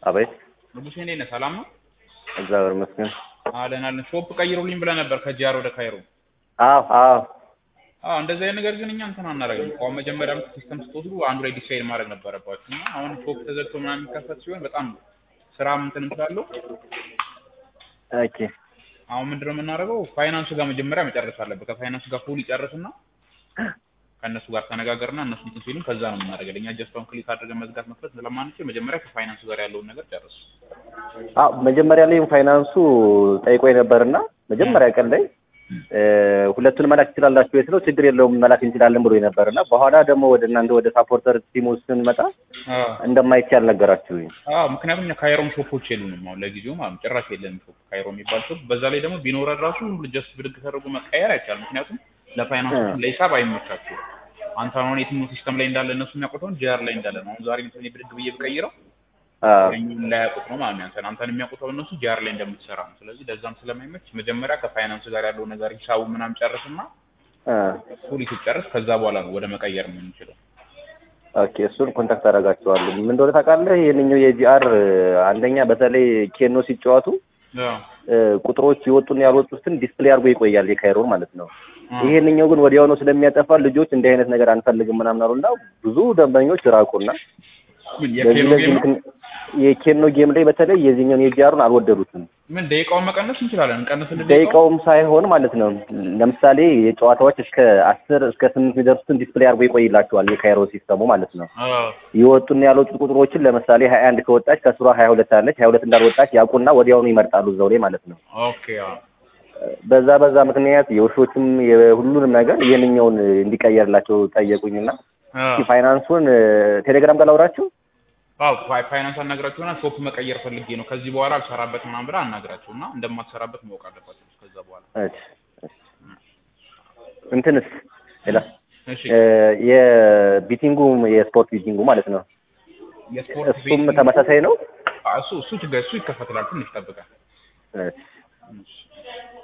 አቤት ንጉሴ እንዴት ነህ? ሰላም ነው? እግዚአብሔር ይመስገን። አለን አለን። ሾፕ ቀይሩልኝ ብለህ ነበር ከጂአር ወደ ካይሮ። አዎ አዎ አዎ እንደዚህ አይነት ነገር ግን እኛ እንትን አናደርግም። አሁን መጀመሪያም ሲስተም ስትወስዱ አንዱ ላይ ዲሳይድ ማድረግ ነበረባችሁ እና አሁን ሾፕ ተዘግቶ ምናምን የሚከፈት ሲሆን በጣም ስራ እንትን ስላለው ኦኬ አሁን ምንድነው የምናደርገው ፋይናንሱ ጋር መጀመሪያ መጨረስ አለበት። ከፋይናንሱ ጋር ፉል ይጨርስና ከእነሱ ጋር ተነጋገርና እነሱ እንትን ሲሉን ከዛ ነው የምናደርገው። እኛ ጀስት አሁን ክሊክ አድርገን መዝጋት መክፈት ስለማንችል መጀመሪያ ከፋይናንሱ ጋር ያለውን ነገር ጨርስ። አዎ መጀመሪያ ላይ ፋይናንሱ ጠይቆ ነበርና መጀመሪያ ቀን ላይ ሁለቱን መላክ ትችላላችሁ የት ነው ችግር የለውም መላክ እንችላለን ብሎ ነበርና በኋላ ደግሞ ወደ እናንተ ወደ ሳፖርተር ቲሙ ስንመጣ እንደማይቻል ነገራችሁኝ። አዎ ምክንያቱም እኛ ካይሮም ሾፖች የሉንም አሁን ለጊዜው ማለት ነው። ጭራሽ የለንም ሾፕ ካይሮ የሚባል ሾፕ። በዛ ላይ ደግሞ ቢኖረን ራሱ ጀስት ብድግ ተደርጎ መቀየር አይቻልም። ምክንያቱም ለፋይናንስ ለሂሳብ አይመቻችሁም። አንተ አሁን የትኛው ሲስተም ላይ እንዳለ እነሱ የሚያውቁት ጂአር ላይ እንዳለ ነው። አሁን ዛሬ ምሳሌ ብድግ ብዬ ብቀይረው እኛን ላያውቁት ነው ማለት ነው። አንተን አንተን የሚያውቁት እነሱ ጂአር ላይ እንደምትሰራ ነው። ስለዚህ ለዛም ስለማይመች መጀመሪያ ከፋይናንስ ጋር ያለው ነገር ሂሳቡ ምናምን ጨርስና ፉል ስትጨርስ ከዛ በኋላ ነው ወደ መቀየር የምንችለው። ኦኬ እሱን ኮንታክት አደርጋቸዋለሁ። ምን እንደሆነ ታውቃለህ? ይሄንኛው የጂአር አንደኛ በተለይ ኬኖ ሲጫወቱ ቁጥሮች የወጡና ያልወጡትን ዲስፕሌይ አድርጎ ይቆያል የካይሮን ማለት ነው። ይሄንኛው ግን ወዲያውኑ ስለሚያጠፋ ልጆች እንዲህ አይነት ነገር አንፈልግም ምናምን አሉና ብዙ ደንበኞች ራቁና የኬኖ ጌም ላይ በተለይ የዚህኛውን የጂአሩን አልወደዱትም። ምን ደቂቃውን መቀነስ እንችላለን? እንቀንስልን። ደቂቃውም ሳይሆን ማለት ነው ለምሳሌ የጨዋታዎች እስከ አስር እስከ ስምንት የሚደርሱትን ዲስፕሌይ አድርጎ ይቆይላቸዋል የካይሮ ሲስተሙ ማለት ነው። የወጡና ያልወጡ ቁጥሮችን ለምሳሌ ሀያ አንድ ከወጣች ከስሯ ሀያ ሁለት አለች ሀያ ሁለት እንዳልወጣች ያውቁና ወዲያውኑ ይመርጣሉ እዛው ላይ ማለት ነው። ኦኬ በዛ በዛ ምክንያት የውሾችም የሁሉንም ነገር ይህንኛውን እንዲቀየርላቸው ጠየቁኝና ፋይናንሱን ቴሌግራም ጋር ላውራችሁ አዎ ፋይናንስ አናግራቸውና ሾፕ መቀየር ፈልጌ ነው ከዚህ በኋላ አልሰራበት ምናምን ብለህ አናግራቸው እና እንደማትሰራበት ማወቅ አለባቸው። ከዛ በኋላ እንትንስ ሌላ እሺ የቢቲንጉ የስፖርት ቢቲንጉ ማለት ነው የስፖርት እሱም ተመሳሳይ ነው። እሱ እሱ ችግር እሱ ይከፈትላል። ትንሽ ጠብቀህ